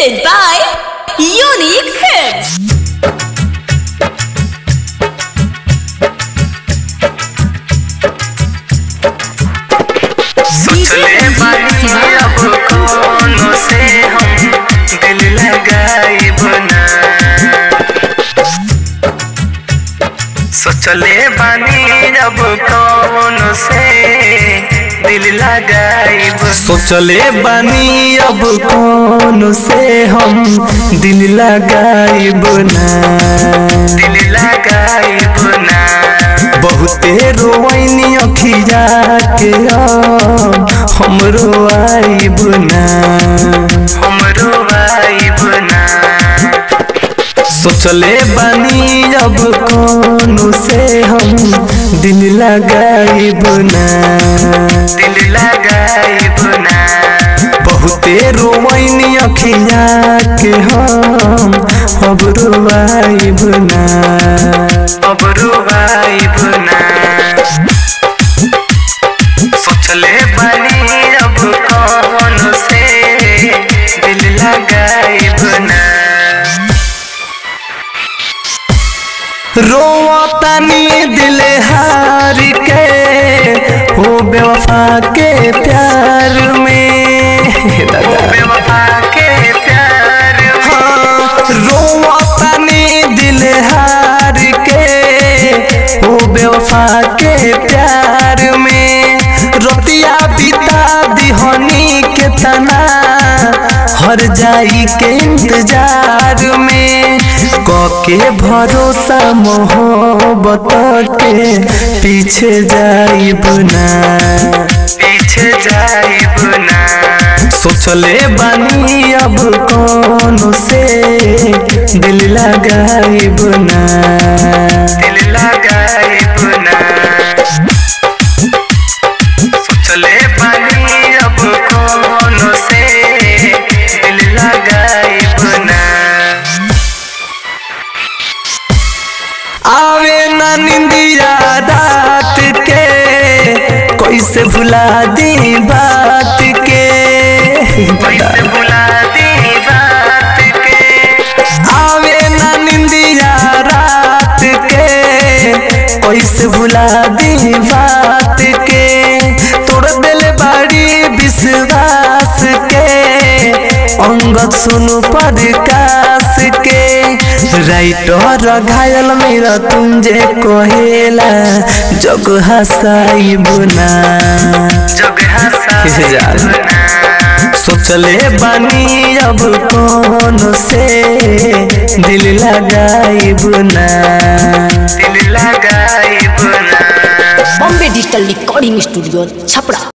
Presented by Unique Films. सोचले बानी अब कोनो से हम दिल लगाइब ना सोचले बानी अब कोनो से दिल लगाइब सोचले बानी अब कौन से हम दिल लगाइब ना दिल लगाइब ना बहुते रोवैनी अखिया के अब हम रोआइब ना हमरो आइब ना सोचले बानी अब कौन से हम दिल लगाइब ना दिल लगाइब ना बहुते रोवैनी अखिया के हम अब रोआइब ना अब रुबाइब ना सोचले बानी अब कौन से दिल लगाइब ना रोतानी दिल हार के हो बेवफा के प्यार में दादा बेवफा के प्यार हाँ, रोतानी दिल हार के हो बेवफा के प्यार में रतिया बिता दिहनी के तना हर जाई के इंतजार में कके भरोसा मोहब्बत के पीछे जाइब ना पीछे जाइब ना सोचले बानी अब कौन से दिल लगाइब ना दिल लगाइब ना सोचले बानी अब कौन से दिल लगाइब ना आवे ना निंदिया रात के कैसे भुला दी बात के कैसे भुला दी बात के आवे ना निंदिया रात के कैसे भुला दी बात के तोड़ दिल बड़ी विश्वास के अंगद सुनु प्रकाश के राइटर घायल मेरा तुम जे कहेला जग हसाई बुना जग किसे जान? हंसा सोचले बानी अब कौन से दिल लगाइब ना दिल लगाइब ना Bombay Digital Recording Studio, Chapra.